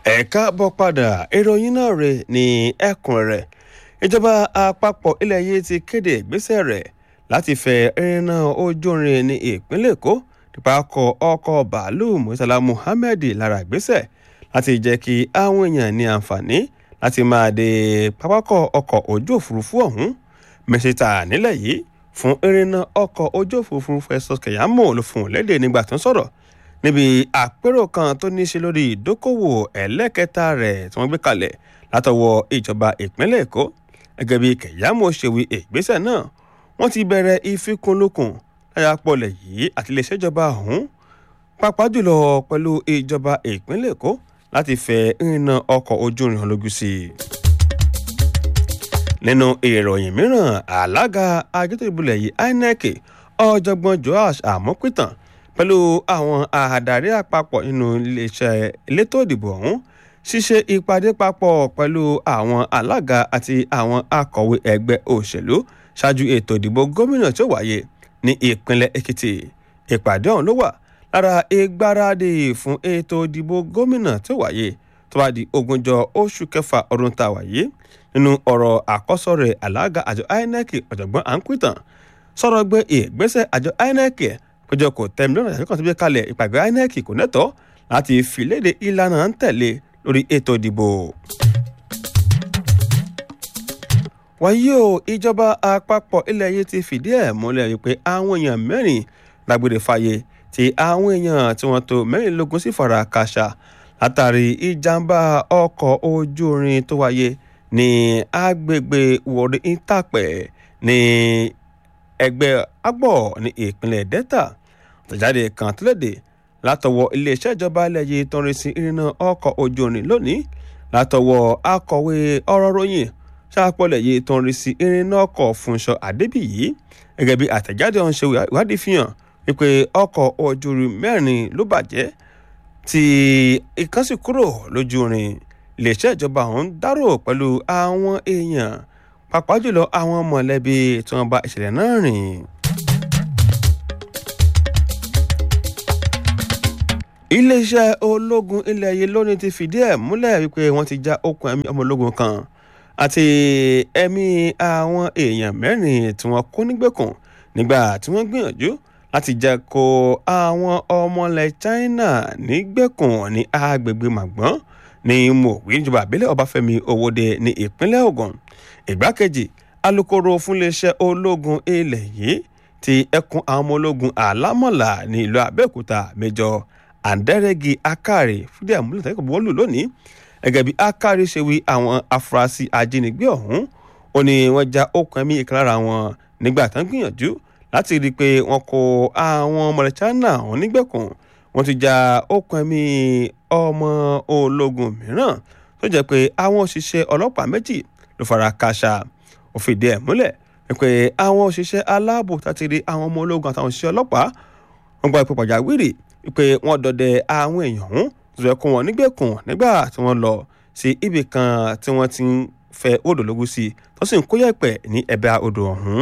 ẹ káàbọ̀ padà ìròyìn náà rè ní ẹ̀kúnrẹ́rẹ́ ìjọba àpapọ̀ ilẹ̀ yìí ti kéde ìgbésẹ̀ rẹ̀ láti fẹ ìrìnà ojú irin ní ìpínlẹ̀ èkó nípakọ̀ ọkọ̀ bàálù murtala muhammed lára ìgbésẹ̀ láti jẹ́ kí àwọn èèyàn ní àǹfààní láti máa dé pápákọ̀ ọkọ̀ ojú òfurufú ọ̀hún mẹ́sítà nílẹ̀ yìí fún ìrìnà ọkọ̀ ojú òfurufú festus keyamo ló fún un lédè nígbà tó ń sọ̀rọ̀ níbi àpérò kan tó ní í ṣe lórí ìdókòwò ẹlẹ́kẹta rẹ̀ tí wọ́n gbé kalẹ̀ látọwọ́ ìjọba ìpínlẹ̀ èkó gẹ́gẹ́ bí kẹ̀yàmó ṣe wí ìgbésẹ̀ náà wọ́n ti bẹ̀rẹ̀ ìfikùnlukùn láyàpọ̀lẹ̀ yìí àti iléeṣẹ́ ìjọba ọ̀hún pàápàá jùlọ pẹ̀lú ìjọba ìpínlẹ̀ èkó láti fẹ ìrìnà ọkọ̀ ojú irin lójú sí i. nínú ìròyìn mìíràn alága àjọtò ìbúlẹ̀ yìí inec ọ̀jọ̀gbọ́n joash àmọ́pìtàn pẹ̀lú àwọn àdarí àpapọ̀ nínú iléeṣẹ́ elétò ìdìbò ọ̀hún ṣíṣe ìpàdé papọ̀ pẹ̀lú àwọn alága àti àwọn akọ̀wé ẹgbẹ́ òṣèlú ṣáájú ètò ìdìbò gómìnà tí ó wáyé ní ìpínlẹ̀ èkìtì ìpàdé ọ̀hún ló wà lára ìgbáradì fún ètò ìdìbò gómìnà tí ó wáyé tó bá di ogúnjọ oṣù kẹfà ọdún tá a wáyé nínú ọ̀rọ̀ àkọ́sọ rẹ̀ alága àjọ inec ọ̀jọ̀gbọ́n àǹkúìtàn sọ̀rọ̀ gbé ìgbésẹ̀ àjọ inec péjọ kò tẹ́mi lọ́nà ìṣàkóso tó gbé kalẹ̀ ìpàgọ́ inec kò nẹ́tọ́ láti fìlédè ìlànà ń tẹ̀lé lórí ètò ìdìbò. wáyé o ìjọba àpapọ̀ ilẹ̀ yìí ti fìdí ẹ̀ múlẹ̀ wípé àwọn èèyàn mẹ́rin lágbèrè fàyè tí àwọn èèyàn tí wọ́n tó mẹ́rìnlélógún sì fara kàṣà látàrí ìjàmbá ọkọ̀ ojú irin tó wáyé ní agbègbè wọ̀rí ìtàpẹ̀ ní ẹgbẹ́ agbọ̀ ní ìpínlẹ̀ delta àtẹ̀jáde kan tó léde látọwọ́ iléeṣẹ́ ìjọba ilẹ̀ yìí tó ń rí sí ìrìnnà ọkọ̀ ojú irin lónìí látọwọ́ akọ̀wé ọ̀rọ̀ ròyìn ṣàpọ̀lẹ̀ yìí tó ń rí sí ìrìnnà ọkọ̀ fúnṣọ àdébíyí gẹ́gẹ́ bí àtẹ̀jáde ọ̀hún ṣe ìwádìí fi hàn wípé ọkọ̀ ojú irin mẹ́rin ló bàjẹ́ tí ìkan sì kúrò lójú irin iléeṣẹ́ ìjọba ọ̀hún dárò pẹ̀lú àwọn èèyàn pàápàá jùlọ àwọn mọ̀lẹ́bí tí wọ́n bá ìṣẹ̀lẹ̀ náà rìn. iléeṣẹ́ ológun ilẹ̀ yìí lónìí ti fìdí ẹ̀ múlẹ̀ wípé wọ́n ti já okùn ẹ̀mí ọmọ ológun kan àti ẹ̀mí àwọn èèyàn mẹ́rin tí wọ́n kó nígbèkùn nígbà tí wọ́n gbìyànjú láti jẹ́ kó àwọn ọmọlẹ̀ China nígbèkùn ní agbègbè màgbọ́n ní mòwí níjọba àbílẹ̀ ọbáfẹ́mi owóde ní ìpínlẹ̀ Ògùn ìgbákejì alūkkóró fúnléeṣẹ́ ológun ilẹ̀ yìí ti ẹkùn àwọn ọmọ ológun àlámọ̀là ní ìlú Abẹ́òkúta mẹ́jọ àǹdẹ́rẹ́gì akari fúdí àmúlẹ̀ tẹ́kọ̀ bọ́ọ̀lù lónìí gẹ́gẹ́ bí akari ṣe wí àwọn afurasí ajínigbé ọ̀hún ó ní wọ́n já okùn ẹ̀mí ìkan lára wọn nígbà tán gbìyànjú láti rí i pé wọ́n kó àwọn ọmọ China ọ̀hún nígbèkùn wọ́n ti já okùn ẹ̀mí ọmọ ológun mìíràn tó jẹ́ pé àwọn òṣìṣẹ́ ọlọ́pàá méjì ló fara káṣá ó fìdí ẹ̀ múlẹ̀ pé àwọn òṣìṣẹ́ aláàbò láti rí àwọn ọmọ ológun àtàwọn òṣìṣẹ́ ọlọ́pàá wọ́n gba ipò pàjáwìrì pé wọ́n dọdẹ àwọn èèyàn ọ̀hún tó yẹ kó wọn nígbèkùn nígbà tí wọ́n lọ sí ibì kan tí wọ́n ti ń fẹ́ odò lógún sí tó sì ń kó yẹ̀pẹ̀ ní ẹ̀bẹ̀ odò ọ̀hún.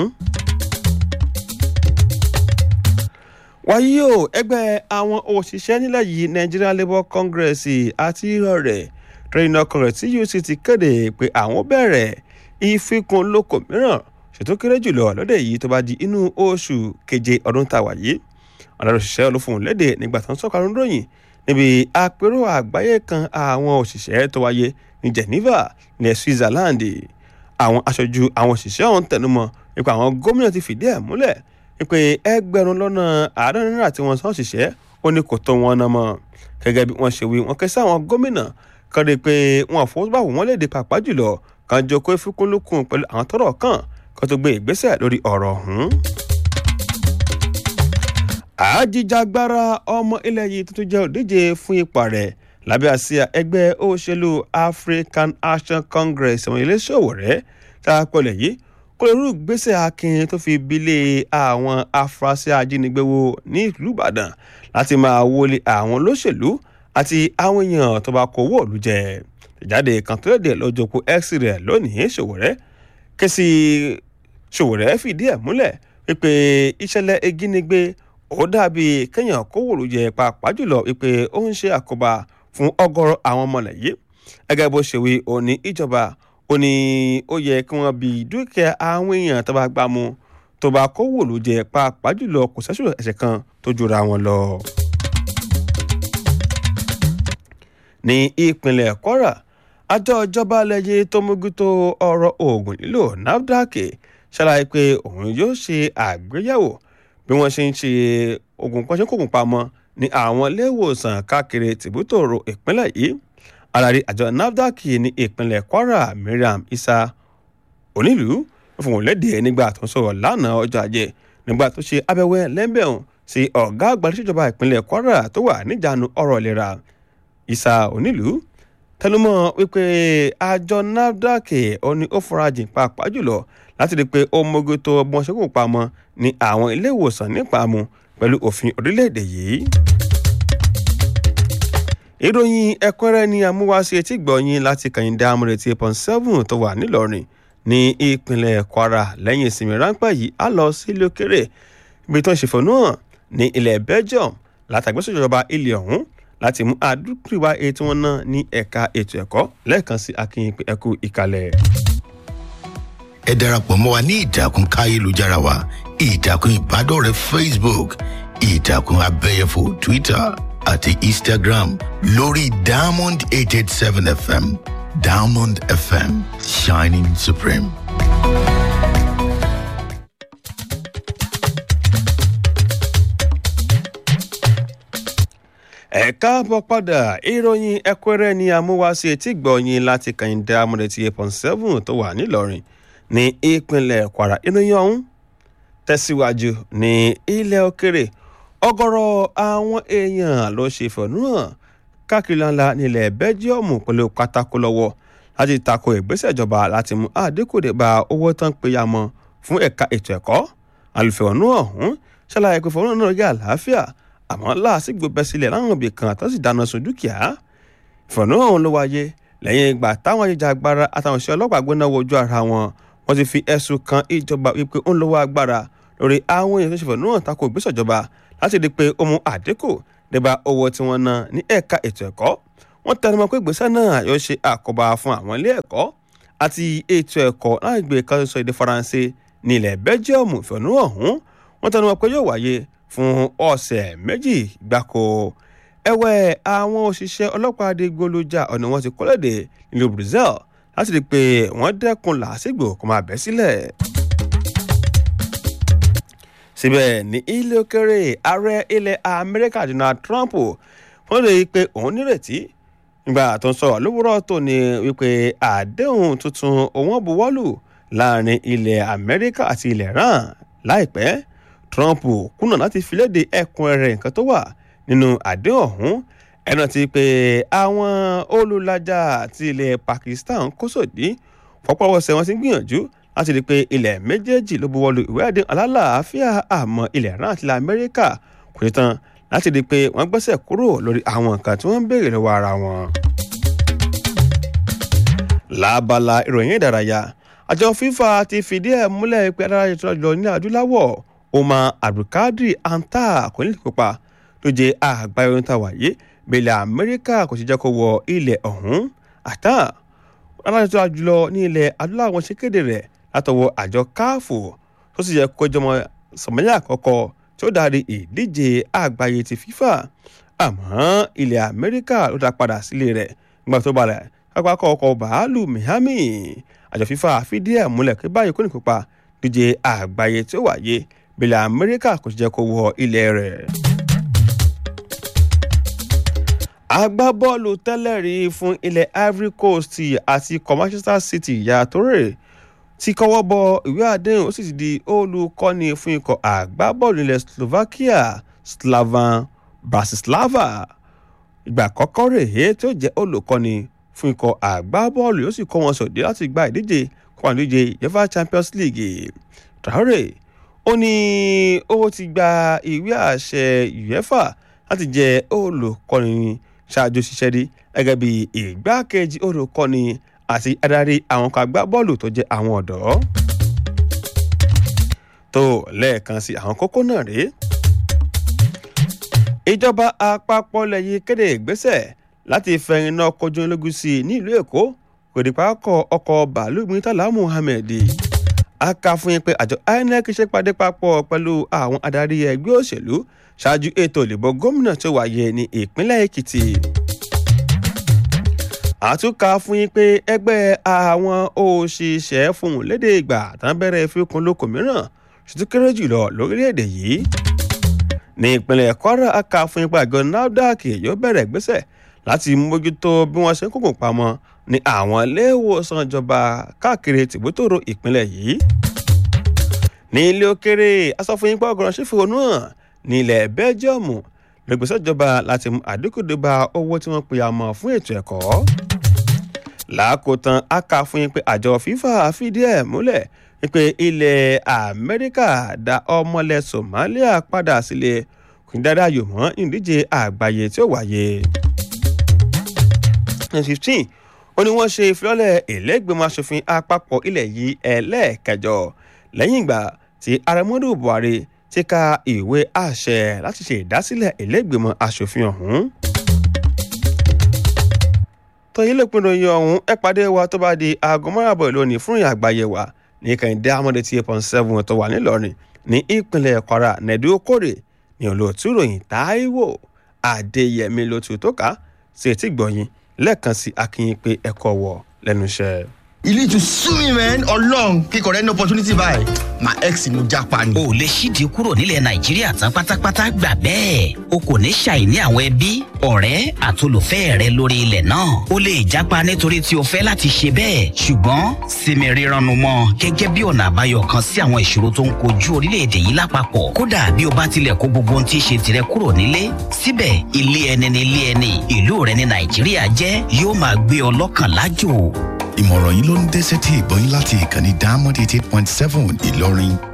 wáyé o ẹgbẹ́ àwọn òṣìṣẹ́ nílẹ̀ yìí Nigerian Labour Congress àti rẹ̀ Trade Congress TUC ti kéde pé àwọn bẹ̀rẹ̀ ìfikùnlukùn mìíràn ṣètò kéré jùlọ lọ́dẹ̀ yìí tó bá di inú oṣù keje ọdún tá a wà yìí ọ̀dàrọ̀ òṣìṣẹ́ olófòun léde nígbà tó ń sọ̀kọ̀ àrùn ròyìn níbi àpérò àgbáyé kan àwọn òṣìṣẹ́ tó wáyé ní Geneva ní Switzerland àwọn aṣojú àwọn òṣìṣẹ́ ọ̀hún tẹnumọ́ nípa àwọn gómìnà ti fìdí ẹ̀ múlẹ̀ wípé ẹgbẹ̀rún lọ́nà àádọ́rin náírà tí wọ́n san òṣìṣẹ́ ó ní kò tó wọn náà mọ́ gẹ́gẹ́ bí wọ́n ṣe wí wọ́n ké sí àwọn gómìnà kan rí i pé wọn àfọwọ́sowọ́pọ̀ wọn léde pàápàá jùlọ kan jókòó ìfikùnlukùn pẹ̀lú àwọn tọ́rọ̀ kàn kan tó gbé ìgbésẹ̀ lórí ọ̀rọ̀ ọ̀hún àjíjàgbara ọmọ ilẹ̀ yìí tuntun jẹ́ òdíje fún ipò rẹ̀ lábẹ́ àsíá ẹgbẹ́ òṣèlú African Action Congress àwọn iléeṣòwò rẹ̀ tá a pọ̀lẹ̀ yìí kó lè rú ìgbésẹ̀ akin tó fi bílé àwọn afurasí ajínigbé wo ní ìlú Ìbàdàn láti máa wọlé àwọn olóṣèlú àti àwọn èèyàn tó bá kó owó òlu jẹ ìjáde kan tó lédè lọ́jọ́ kó x rẹ̀ lónìí Ṣòwòrẹ́ kẹ́sì Ṣòwòrẹ́ fìdí ẹ̀ múlẹ̀ wípé ìṣẹ̀lẹ̀ ìjínigbé ó dàbí kéèyàn kówòrò jẹ pàápàá jùlọ wípé ó ń ṣe àkóbá fún ọgọ́rọ̀ àwọn ọmọlẹ̀ yìí gẹ́gẹ́ bó ṣe wí ó ní ìjọba ó ní ó yẹ kí wọ́n bi dúkìá àwọn èèyàn tó bá gbá mu tó bá kó wò ló jẹ pàápàá jùlọ kò sẹ́sùn ẹ̀ṣẹ̀ kan tó jura wọn lọ. ní ìpínlẹ̀ kwara àjọ ìjọba lẹ́yìn tó mójútó ọ̀rọ̀ oògùn lílò nafdac ṣàlàyé pé òun yóò ṣe àgbéyẹ̀wò bí wọ́n ṣe ń ṣe oògùn kan ṣe kókùn pamọ́ ní àwọn iléèwòsàn káàkiri tìbútòrò ìpínlẹ̀ yìí adarí àjọ nafdac ní ìpínlẹ̀ kwara mariam isa onílùú fún òun léde nígbà tó ń sọ̀rọ̀ lánàá ọjọ́ ajé nígbà tó ṣe abẹ́wẹ́ lẹ́ńbẹ̀hùn sí ọ̀gá àgbà ìṣèjọba ìpínlẹ̀ kwara tó wà níjànú ọ̀rọ̀ ìlera isa onílùú tẹnumọ́ wípé àjọ nafdac ó ní ó farajìn pàápàá jùlọ láti rí i pé ó mójú tó ọgbọ́n ṣẹ́kù pamọ́ ní àwọn ilé ìwòsàn nípàmù pẹ̀lú òfin orílẹ̀-èdè yìí. ìròyìn ẹ̀kúnrẹ́rẹ́ ni amúwáṣe etí gbọ̀nyìn láti kàyíndé amúrètí pọn seven tó wà nílọrin ní ìpínlẹ̀ kwara lẹ́yìn ìsinmi ráńpẹ́ yìí á lọ sílé òkèrè ibi tó ń ṣèfọ̀nù hàn ní ilẹ̀ belgium látàgbésọ̀jọba ilẹ̀ ọ̀hún láti mú àdúgbò ètò wọn náà ní ẹ̀ka ètò ẹ̀kọ́ lẹ́ẹ̀kan sí akínyìn pé ẹkú ìkàlẹ̀. ẹ darapọ̀ mọ́ wa ní ìtàkùn káyélujára wa ìtàkùn ìbádọ́rẹ̀ẹ́ facebook ìtàkùn abẹ́yẹfò twitter àti instagram lórí diamond eight eight seven fm diamond fm shining supreme. ẹ káàbọ̀ padà ìròyìn ẹ̀kúnrẹ́rẹ́ ni amúwáṣe etí gbọ̀nyìn láti kàyíndé amúrètí eight point seven tó wà nílọrin ní ìpínlẹ̀ kwara ìròyìn ọ̀hún tẹ̀síwájú ní ilẹ̀ òkèrè ọgọ́rọ̀ àwọn èèyàn ló ṣe ìfẹ̀hónúhàn káàkiri ńlá nílẹ̀ bẹ́jíọ̀mù pẹ̀lú pátákó lọ́wọ́ láti tako ìgbésẹ̀ ìjọba láti mú àdínkù dé bá owó tán péyàmọ́ fún ẹ̀ka ètò ẹ̀kọ́ àlùfẹ̀hónú ọ̀hún ṣàlàyé pé fẹ̀hónú náà yẹ àlàáfíà àmọ́ láàsìgbò bẹ́ sílẹ̀ láwọn ibì kan tó sì dáná sun dúkìá ìfẹ̀hónú ọ̀hún ló wáyé lẹ́yìn ìgbà táwọn ajìjàgbara àtàwọn òṣìṣẹ́ ọlọ́pàá gbóná wojú ara wọn wọ́n ti fi ẹ̀sùn kan ìjọba wípé ó ń lọ́wọ́ agbára lórí àwọn èèyàn tó ṣe fẹ̀hónú hàn tako ìgbésẹ̀ ìjọba láti rí i pé ó mú àdínkù débà owó tí wọ́n ná ní ẹ̀ka ètò ẹ̀kọ́ wọ́n tẹnumọ́ pé ìgbésẹ̀ náà yóò ṣe àkóbá fún àwọn ilé ẹ̀kọ́ àti ètò ẹ̀kọ́ láìgbé kan sọ èdè faransé ní ilẹ̀ bẹ́jíọ̀mù ìfẹ̀hónú ọ̀hún wọ́n tẹnumọ́ pé yóò wáyé fún ọ̀sẹ̀ méjì gbáko ẹ̀wẹ̀ àwọn òṣìṣẹ́ ọlọ́pàá adigunlójà ọ̀nà wọn ti kọ́lẹ̀dẹ̀ nílùú brazil láti rí i pé wọ́n dẹ́kun làásìgbò kó máa bẹ́ sílẹ̀ síbẹ̀ ní ilé òkèrè ààrẹ ilẹ̀ amẹ́ríkà donald trump wọ́n lè rí i pé òun nírètí nígbà tó ń sọ̀rọ̀ lówùrọ̀ tó ní wípé àdéhùn tuntun òun buwọ́lù láàrin ilẹ̀ amẹ́ríkà àti ilẹ̀ iran láìpẹ́ trump kùnà láti fi léde ẹkùn rẹ̀ nǹkan tó wà nínú àdéhùn ọ̀hún ẹnu ti pé àwọn olùlàjà ti ilẹ̀ pakistan kó sòdí fọpọ́wọ́sẹ̀ wọn ti gbìyànjú láti rí i pé ilẹ̀ méjèèjì ló buwọ́lu ìwé àdéhùn alálàáfíà àmọ́ ilẹ̀ iran àti ilẹ̀ amẹ́ríkà kò ṣe tán láti rí i pé wọ́n gbẹ́sẹ̀ kúrò lórí àwọn nǹkan tí wọ́n ń béèrè lọ́wọ́ ara wọn. lábala ìròyìn ìdárayá àjọ fifa ti fìdí ẹ̀ múlẹ̀ pé adára tó lọ ní adúláwọ̀ omar abdulkadir anta kò ní kópa ló jẹ́ àgbáyé ohun tá a wáyé bẹ́ẹ̀lẹ̀ amẹ́ríkà kò sì jẹ́ kó wọ ilẹ̀ ọ̀hún àtà adára tó jùlọ ní ilẹ̀ adúláwọ̀ ṣe kéde rẹ̀ látọwọ́ àjọ káàfù tó sì yẹ kó jọmọ sọmọlẹ́ àkọ́kọ́ tí ó darí ìdíje àgbáyé ti fífà àmọ́ ilẹ̀ amẹ́ríkà ló dá padà sílé rẹ̀ nígbà tó balẹ̀ pápákọ̀ ọkọ̀ bàálù miami àjọ fífà fìdí ẹ̀ múlẹ̀ pé báyìí kò ní kópa díje àgbáyé tí ó wáyé bílẹ̀ amẹ́ríkà kò sì jẹ́ kó wọ ilẹ̀ rẹ̀. agbábọ́ọ̀lù tẹ́lẹ̀ rí fún ilẹ̀ ivory coast àti Manchester city Yaya Toure ti kọ́wọ́ bọ ìwé àdéhùn ó sì ti di olùkọ́ni fún ikọ̀ àgbábọ́ọ̀lù ilẹ̀ Slovakia Slavan Bratislava ìgbà àkọ́kọ́ rèé tí ó jẹ́ olùkọ́ni fún ikọ̀ àgbábọ́ọ̀lù yóò sì kó wọn sòdí láti gba ìdíje kó wọn díje UEFA Champions League Traore ó ní ó ti gba ìwé àṣẹ UEFA láti jẹ́ olùkọ́ni ṣáájú ṣiṣẹ́ rí gẹ́gẹ́ bí ìgbákejì olùkọ́ni àti adarí àwọn kan agbábọ́ọ̀lù tó jẹ́ àwọn ọ̀dọ́. tó lẹ́ẹ̀kan sí àwọn kókó náà rèé. ìjọba àpapọ̀ lẹ́yìn kéde ìgbésẹ̀ láti fẹ̀yìn náà kọjú ológun sí i ní ìlú èkó kò dé pákọ̀ ọkọ̀ bàálù murtala muhammed a kà fún yín pé àjọ inec ṣe pàdé papọ̀ pẹ̀lú àwọn adarí ẹgbẹ́ òṣèlú ṣáájú ètò ìdìbò gómìnà tó wáyé ní ìpínlẹ̀ èkìtì àtúnkà fún yín pé ẹgbẹ́ àwọn òṣìṣẹ́ fún lédè ìgbà tán bẹ̀rẹ̀ fíkun lóko mìíràn ṣètò kéré jùlọ lórílẹ̀‐èdè yìí ní ìpínlẹ̀ kwara a kà fún yín pé àjọ nafdac yóò bẹ̀rẹ̀ gbèsè láti mójútó bí wọ́n ṣe ń kókò pamọ́ ní àwọn iléèwòsàn ìjọba káàkiri tìbútòrò ìpínlẹ̀ yìí ní ilé òkèrè asọ́fúnyínpá ọgọ́rùn ṣífòónú hàn ní ilẹ̀ bẹ́ljíọ̀mù lọ́gbẹ̀sẹ̀ ìjọba láti mú àdínkù débà owó tí wọ́n pè àmọ́ fún ètò ẹ̀kọ́ làákòótán a kà fún yín pé àjọ fifa fìdí ẹ̀ múlẹ̀ wípé ilẹ̀ amẹ́ríkà dá ọmọlẹ̀ somalia padà sílé kùndàdà yòó mọ́ ìdíje àgbáyé tí ó wáyé. fifteen ó ní wọ́n ṣe ìfilọ́lẹ̀ ìlẹ́gbẹ̀mọ asòfin àpapọ̀ ilẹ̀ yìí ẹlẹ́ẹ̀kẹjọ lẹ́yìn ìgbà tí aramọ́dù buhari ti ka ìwé àṣẹ láti ṣe ìdásílẹ̀ ìlẹ́gbẹ̀mọ asòfin ọ̀hún tọ́yìn lè pinnu iye ọ̀hún ẹ pàdé wa tó bá di aago márùn-ún lónìí fún ìyá àgbáyé wa ní kẹ́hìndé amọ̀dé tí eight point seven tó wà nílọrin ní ìpínlẹ̀ kwara nẹ̀dí okòrè ní olóòtú ròyìn táíwò adéyẹmí ló tu tó ká sí etí gbọ̀yìn lẹ́ẹ̀kan sí akínyìn pé ẹ̀kọ́ wọ̀ lẹ́nu iṣẹ́. you need to sue me man ọlọrun kíkọ rẹ ní opportunity báyìí my ex ni mo japa ni. o lè ṣídìí kúrò nílẹ̀ nàìjíríà tán pátápátá gbà bẹ́ẹ̀ o kò ní ṣàìní àwọn ẹbí ọ̀rẹ́ àtolùfẹ́ rẹ lórí ilẹ̀ náà o lè jápa nítorí tí o fẹ́ láti ṣe bẹ́ẹ̀ ṣùgbọ́n sinmi rírannu mọ́ gẹ́gẹ́ bí ọ̀nà àbáyọ kan sí àwọn ìṣòro tó ń kojú orílẹ̀-èdè yìí lápapọ̀ kódà bí o bá tilẹ̀ kó gbogbo ohun tí í ṣe tirẹ̀ kúrò nílé síbẹ̀ ilé ẹni ni ilé ẹni ìlú rẹ ní nàìjíríà jẹ́ yóò máa gbé ọ lọ́kàn lájò ìmọ̀ràn yìí ló ń dẹ́sẹ̀ tí ìbọn yín láti ìkànnì diamond eighty eight point seven ìlọrin